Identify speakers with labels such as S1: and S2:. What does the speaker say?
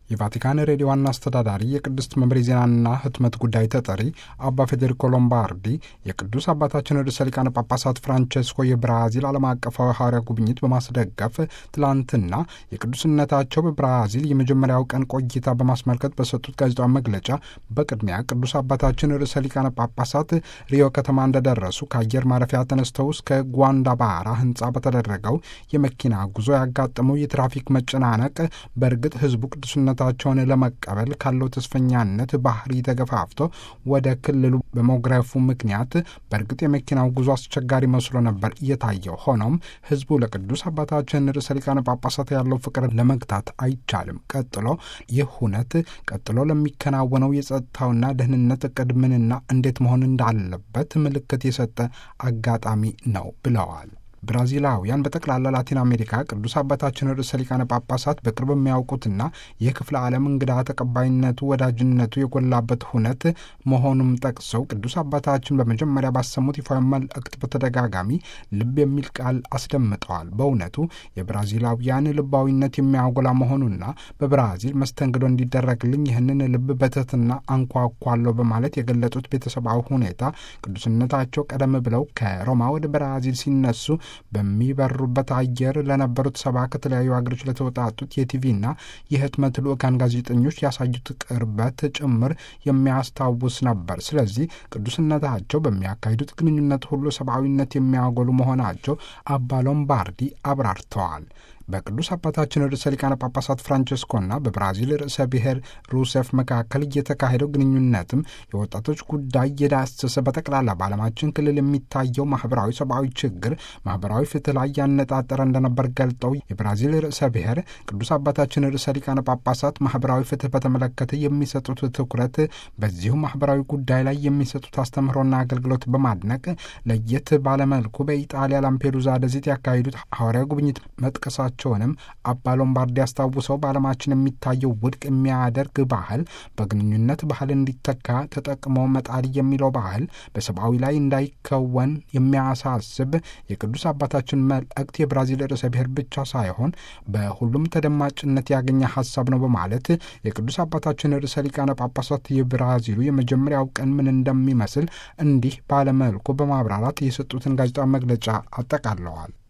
S1: የቫቲካን ሬዲዮ ዋና አስተዳዳሪ የቅድስት መምሬ ዜናና ህትመት ጉዳይ ተጠሪ አባ ፌዴሪኮ ሎምባርዲ የቅዱስ አባታችን ርዕሰ ሊቃነ ጳጳሳት ፍራንቼስኮ የብራዚል ዓለም አቀፋዊ ሐዋርያ ጉብኝት በማስደገፍ ትላንትና የቅዱስነታቸው በብራዚል የመጀመሪያው ቀን ቆይታ በማስመልከት በሰጡት ጋዜጣዊ መግለጫ በቅድሚያ ቅዱስ አባታችን ርዕሰ ሊቃነ ጳጳሳት ሪዮ ከተማ እንደደረሱ ከአየር ማረፊያ ተነስተው እስከ ጓንዳባራ ህንፃ በተደረገው የመኪና ጉዞ ያጋጠመው የትራፊክ መጨናነቅ በእርግጥ ህዝቡ ቅዱስነታቸውን ለመቀበል ካለው ተስፈኛነት ባህሪ ተገፋፍቶ ወደ ክልሉ በመጉረፉ ምክንያት በእርግጥ የመኪናው ጉዞ አስቸጋሪ መስሎ ነበር እየታየው። ሆኖም ህዝቡ ለቅዱስ አባታችን ርዕሰ ሊቃነ ጳጳሳት ያለው ፍቅር ለመግታት አይቻልም። ቀጥሎ ይህ ሁነት ቀጥሎ ለሚከናወነው የጸጥታውና ደህንነት እቅድ ምንና እንዴት መሆን እንዳለበት ምልክት የሰጠ አጋጣሚ ነው ብለዋል። ብራዚላውያን በጠቅላላ ላቲን አሜሪካ ቅዱስ አባታችን ርዕሰ ሊቃነ ጳጳሳት በቅርብ የሚያውቁትና የክፍለ ዓለም እንግዳ ተቀባይነቱ፣ ወዳጅነቱ የጎላበት ሁነት መሆኑም ጠቅሰው ቅዱስ አባታችን በመጀመሪያ ባሰሙት ይፋዊ መልእክት በተደጋጋሚ ልብ የሚል ቃል አስደምጠዋል። በእውነቱ የብራዚላውያን ልባዊነት የሚያጎላ መሆኑና በብራዚል መስተንግዶ እንዲደረግልኝ ይህንን ልብ በትህትና አንኳኳለሁ በማለት የገለጹት ቤተሰባዊ ሁኔታ ቅዱስነታቸው ቀደም ብለው ከሮማ ወደ ብራዚል ሲነሱ በሚበሩበት አየር ለነበሩት ሰባ ከተለያዩ ሀገሮች ለተወጣጡት የቲቪና የህትመት ልዑካን ጋዜጠኞች ያሳዩት ቅርበት ጭምር የሚያስታውስ ነበር። ስለዚህ ቅዱስነታቸው በሚያካሂዱት ግንኙነት ሁሉ ሰብአዊነት የሚያጎሉ መሆናቸው አባ ሎምባርዲ አብራርተዋል። በቅዱስ አባታችን ርዕሰ ሊቃነ ጳጳሳት ፍራንቸስኮና በብራዚል ርዕሰ ብሔር ሩሴፍ መካከል እየተካሄደው ግንኙነትም የወጣቶች ጉዳይ የዳሰሰ በጠቅላላ በዓለማችን ክልል የሚታየው ማህበራዊ ሰብአዊ ችግር ማህበራዊ ፍትህ ላይ ያነጣጠረ እንደነበር ገልጠው የብራዚል ርዕሰ ብሔር ቅዱስ አባታችን ርዕሰ ሊቃነ ጳጳሳት ማህበራዊ ፍትህ በተመለከተ የሚሰጡት ትኩረት በዚሁ ማህበራዊ ጉዳይ ላይ የሚሰጡት አስተምህሮና አገልግሎት በማድነቅ ለየት ባለመልኩ በኢጣሊያ ላምፔዱዛ ደሴት ያካሄዱት ሐዋርያዊ ጉብኝት መጥቀሳቸው ቸውንም አባ ሎምባርዲ ያስታውሰው በዓለማችን የሚታየው ውድቅ የሚያደርግ ባህል በግንኙነት ባህል እንዲተካ ተጠቅሞ መጣል የሚለው ባህል በሰብአዊ ላይ እንዳይከወን የሚያሳስብ የቅዱስ አባታችን መልእክት የብራዚል ርዕሰ ብሔር ብቻ ሳይሆን በሁሉም ተደማጭነት ያገኘ ሀሳብ ነው በማለት የቅዱስ አባታችን ርዕሰ ሊቃነ ጳጳሳት የብራዚሉ የመጀመሪያው ቀን ምን እንደሚመስል እንዲህ ባለመልኩ በማብራራት የሰጡትን ጋዜጣዊ መግለጫ አጠቃለዋል።